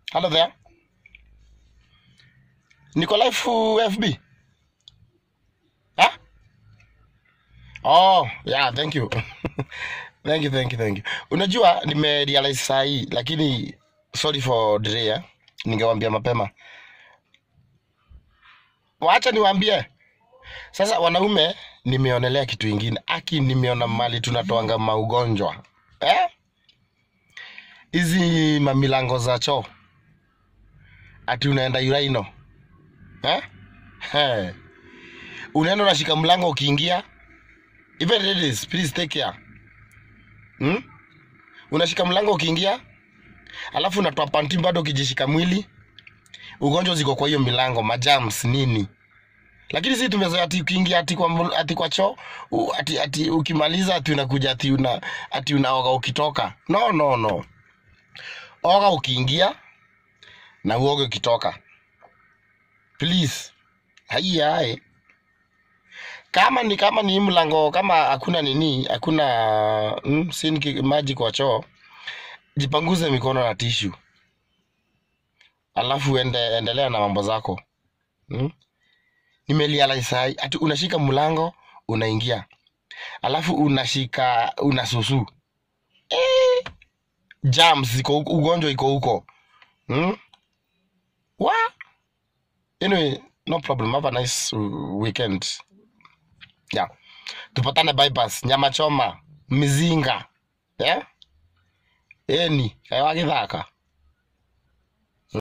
Hello there. Niko live FB. Huh? Oh, yeah, thank you. thank you, thank you, thank you. Unajua nimerealize saa hii lakini sorry for delay. Eh? Ningewambia mapema. Wacha niwaambie. Sasa wanaume nimeonelea kitu ingine. Aki nimeona mali tunatoanga maugonjwa. Eh? Hizi mamilango za choo. Ati unaenda uraino. Eh? Hey. Unaenda unashika mlango ukiingia. Even ladies, please take care. Hmm? Unashika mlango ukiingia, alafu unatoa panti bado ukijishika mwili. Ugonjwa ziko kwa hiyo milango, majams nini. Lakini sisi tumezoea ati ukiingia ati kwa ml- ati kwa choo, u- ati ati ukimaliza ati unakuja ati una ati unaoga ukitoka. No no no. Oga ukiingia na uoge ukitoka. Please. Haiya hai. Kama ni kama ni hii mlango kama hakuna nini, hakuna mm, sinki maji kwa choo, jipanguze mikono na tishu. Alafu ende, endelea na mambo zako. Mm? Nimerealize sai ati unashika mlango unaingia. Alafu unashika unasusu. Eh, germs ziko huko, ugonjwa iko huko. Mm? Wa? Anyway, no problem. Have a nice uh, weekend. Yeah. Tupatane bypass, nyama choma, mizinga. Yeah? Eni, kaya githaka.